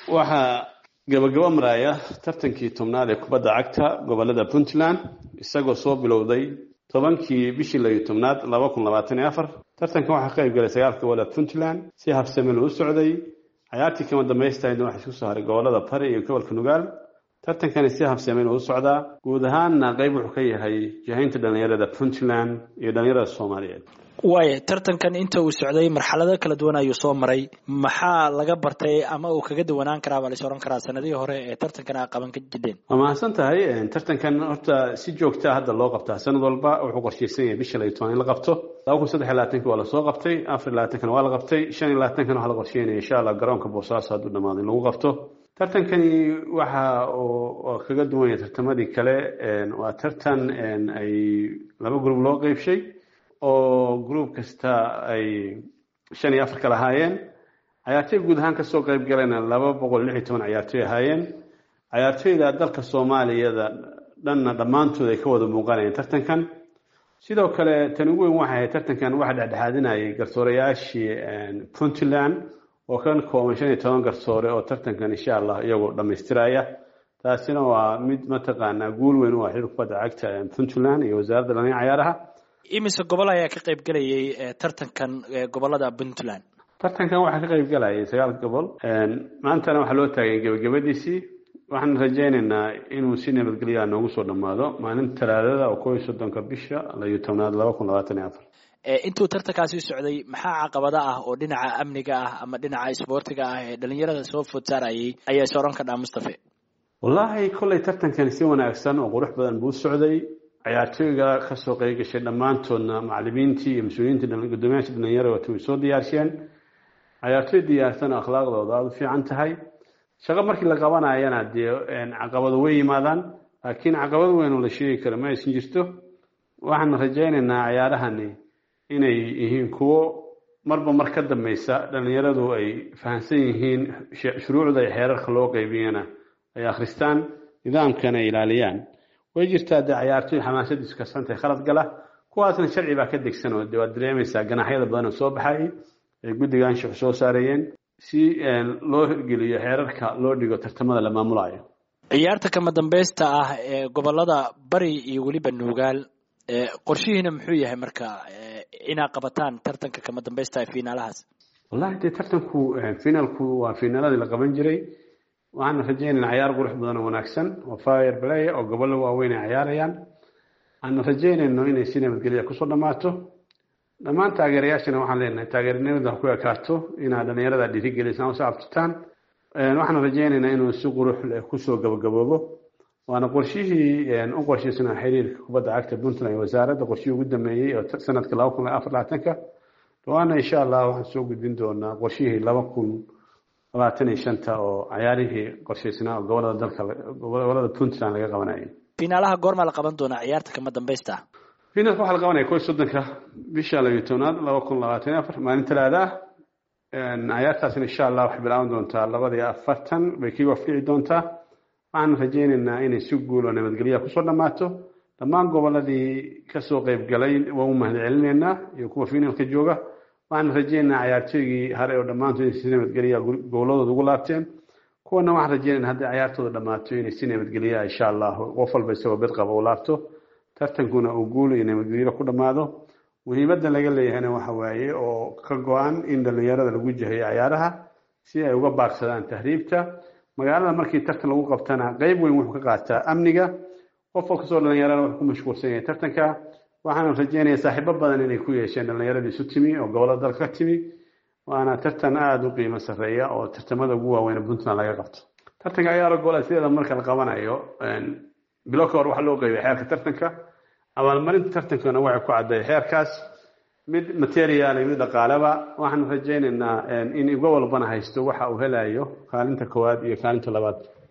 waxaa gabagabo maraya tartankii tobnaad ee kubadda cagta gobolada puntland isagoo soo bilowday tobankii bishii layo tobnaad laba kun labaatan iyo afar tartankan waxaa ka qayb galay sagaalka gobolada puntland si habsamil u socday cayaartii kama dambaystahaydna waxaa isku soo haray gobolada bari iyo gobolka nugaal tartankani si habsamil u socdaa guud ahaanna qayb wuxuu ka yahay jahaynta dhalinyarada puntland iyo dhalinyarada soomaaliyeed waaya tartankan inta uu socday marxalado kala duwan ayuu soo maray maxaa laga bartay ama uu kaga duwanaan karaa baa lais ohan karaa sanadihii hore ee tartankan a qaban ka jidheen waa mahadsan tahay tartankan horta si joogtaa hadda loo qabtaa sanad walba wuxuu qorshaysan yahay bisha layo toban in la qabto laba kun saddex iyo labaatanki waa lasoo qabtay afar iyo labaatankana waa la qabtay shan iyo labaatankan waxaa la qorsheynaya insha allah garoonka boosaaso hadduu dhamaado in lagu qabto tartankani waxa uu kaga duwan yahay tartamadii kale waa tartan ay laba group loo qeybshay oo group kasta ay shan iyo afar kala ahaayeen cayaartoy guud ahaan kasoo qeyb galayna laba boqol lix iyo toban cayaartoy ahaayeen cayaartoyda dalka soomaaliyada dhanna dhammaantood ay ka wada muuqanayeen tartankan sidoo kale tan ugu weyn waxay ahayd tartankan waxa dhexdhexaadinayay garsoorayaashii puntland oo ka kooban shan iyo toban garsoore oo tartankan insha allah iyagoo dhammaystiraya taasina waa mid mataqaanaa guul weyn u ah xilka kubadda cagta puntland iyo wasaaradda dhalin cayaaraha imise gobol ayaa ka qayb galayay tartankan gobolada puntland tartankan waxaa ka qayb galayay sagaal gobol maantana waxaa loo taagay gebagabadiisii waxaan rajaynaynaa inuu si nabadgelyaa noogu soo dhammaado maalinta talaadada oo kow iyo soddonka bisha layo tobnaad laba kun labaatan iyo afar intuu tartankaasi socday maxaa caqabada ah oo dhinaca amniga ah ama dhinaca isboortiga ah ee dhalinyarada soo food saarayay ayaa is odhan kadhaa mustafe wallaahi kolley tartankani si wanaagsan oo qurux badan buu socday cayaartooyga kasoo qeyb gashay dhammaantoodna macalimiintii iyo mas-uuliyiintii guddoomiyaasha dhalinyarada waata way soo diyaarsheen cayaartooy diyaarsan oo akhlaaqdooda aada u fiican tahay shaqo markii la qabanayana dee caqabado way yimaadaan laakiin caqabad weyn oo la sheegi karo ma aysan jirto waxaan rajaynaynaa cayaarahani inay yihiin kuwo marba mar ka dambeysa dhalinyaradu ay fahamsan yihiin shuruucda iyo xeerarka loo qeybiyana ay akhristaan nidaamkana ay ilaaliyaan way jirtaa dee cayaartooy xamaasadiisu karsantahay khalad gala kuwaasna sharci baa ka degsan oo de waad dareemaysaa ganaxyada badan oo soo baxay ay guddiga anshaxu soo saarayeen si loo hirgeliyo xeerarka loo dhigo tartamada la maamulayo ciyaarta kama dambeysta ah ee gobolada bari iyo weliba nuugaal qorshihiina muxuu yahay marka inaad qabataan tartanka kama dambeysta ee fiinaalahaas wallahi dee tartanku finaalku waa fiinaaladii la qaban jiray waxaana rajaynayna cayaar qurux badan oo wanaagsan oo fire play oo gobollo waaweyn ay cayaarayaan aana rajaynayno inay si nabadgelya kusoo dhammaato dhammaan taageerayaashana waxaan leenahay taageernimada ku ekaato inaad dhalinyarada dhiirigelisaan usoo abtirtaan waxaan rajaynaynaa inuu si qurux leh kusoo gabagaboobo waana qorshihii u qorshaysnaa xiriirka kubadda cagta puntland iyo wasaaradda qorshihii ugu dambeeyey oo sanadka laba kun afar labaatanka dhawaana insha allah waxaan soo gudbin doonaa qorshihii laba kun labaatan iyo shanta oo cayaarihii qorshaysnaa oo gobolada dalka gobolada puntland laga qabanayay fiinaalaha goormaa la qaban doonaa ciyaarta kama dambeysta finalka waxaa la qabanaya kow iyo soddonka bisha labiyo tobnaad laba kun labaatan iyo afar maalin talaada ah cayaartaasina insha allah waxay bilaaban doontaa labada iyo afartan bay kii wafkici doontaa waxaan rajaynaynaa inay si guul oo nabadgelya kusoo dhammaato dhammaan goboladii kasoo qeyb galay waan u mahad celinaynaa iyo kuwa finalka jooga waxaan rajaynaynaa cayaartooygii hare oo dhammaantood inay si nabadgelya goboladooda ugu laabteen kuwana waxaan rajaynayna hadday cayaartooda dhammaato inay si nabadgelya insha allah qof walba isagoo bed qaba u laabto tartankuna uu guul iyo nabadgelyo ku dhammaado muhiimadda laga leeyahayna waxa waaye oo ka go-an in dhalinyarada lagu jahayo cayaaraha si ay uga baaqsadaan tahriibta magaalada markii tartan lagu qabtana qeyb weyn wuxuu ka qaataa amniga qof kastoo dhalinyarada wuxuu ku mashquulsan yahay tartanka waxaana rajeynaya saaxiibo badan inay ku yeesheen dhalinyaradii isu timi oo gobolada dalka ka timi waana tartan aada u qiimo sarreeya oo tartamada ugu waaweyn puntland laga qabto tartanka ciyaaro goola sideeda marka la qabanayo bilo ka hor waxaa loo qeybay xeerka tartanka abaalmarinta tartankana waxay ku cadday xeerkaas mid material iyo mid dhaqaaleba waxaan rajaynaynaa in gobol walbana haysto waxa uu helayo kaalinta koowaad iyo kaalinta labaad